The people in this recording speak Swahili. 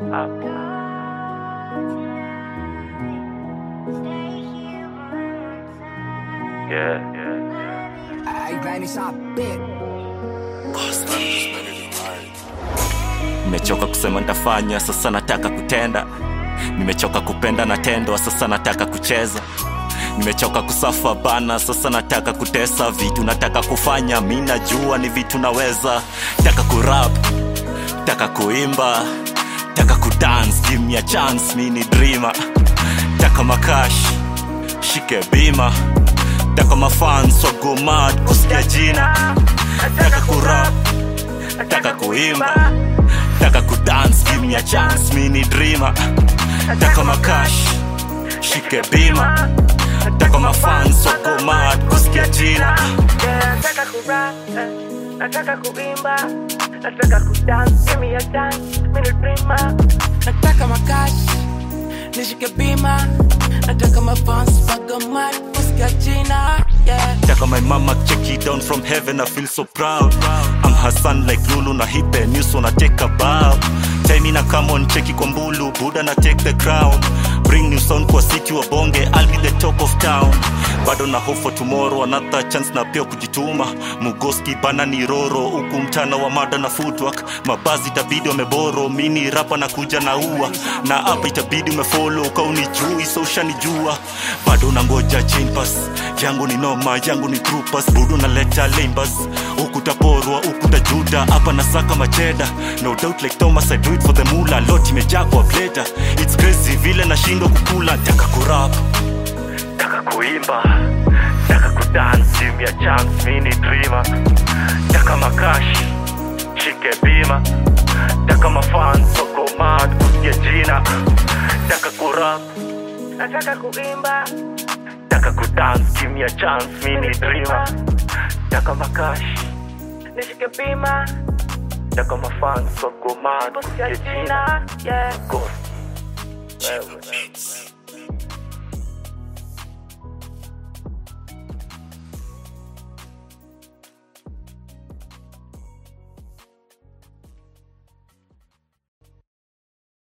Yeah, yeah. Ay, Vanish a bit. nimechoka kusema ntafanya sasa nataka kutenda nimechoka kupenda natendwa sasa nataka kucheza nimechoka kusafa bana sasa nataka kutesa vitu nataka kufanya mi najua ni vitu naweza taka kurap taka kuimba taka kudance give me a chance mi ni dreamer taka makash shike bima taka mafans wago mad kusikia jina taka kurap taka kuimba taka kudance give me a chance mi ni dreamer taka makash shike bima taka mafans wago mad kusikia jina Yeah, nataka kurap, eh, nataka kuimba, nataka kudance, give me a chance, mimi ni dreamer. Nataka makash, nishike bima. Nataka mafans waga mad, kusikia jina. Yeah. Taka my mama check it down from heaven, I feel so proud. I'm her son like Lulu na hipe news wanna take a bow. Time ina come on cheki kwa mbulu, Buddha na take the crown. Bring new sound kwa city wa bonge, I'll be the top of town. Bado na hope for tomorrow, another chance na pia kujituma. Mugoski bana ni roro, huku mchana wa mada na footwork. Mabazi itabidi wameboro, mini rapa na kuja na ua. Na hapa itabidi umefollow, ka unijui, so ushanijua. Bado nangoja chain pass, yangu ni noma, yangu ni troopers. Budu naleta lambas, huku taporwa, huku tajuda. Hapa nasaka macheda, no doubt like Thomas, I do it for the mula. Lot imejaa kwa pleta, it's crazy vile nashindwa kukula. Taka kurap, taka kuimba, taka kudance, give me a chance, mi ni dreamer. Taka makash, shike bima, taka mafans wako mad kusikia jina. Taka kurap, Nataka kuimba, taka kudance, give me a chance, mi ni dreamer. Taka makash, nishike bima, taka mafans wako mad kusikia kusikia jina. jina. Yeah. Ghost. Wewe.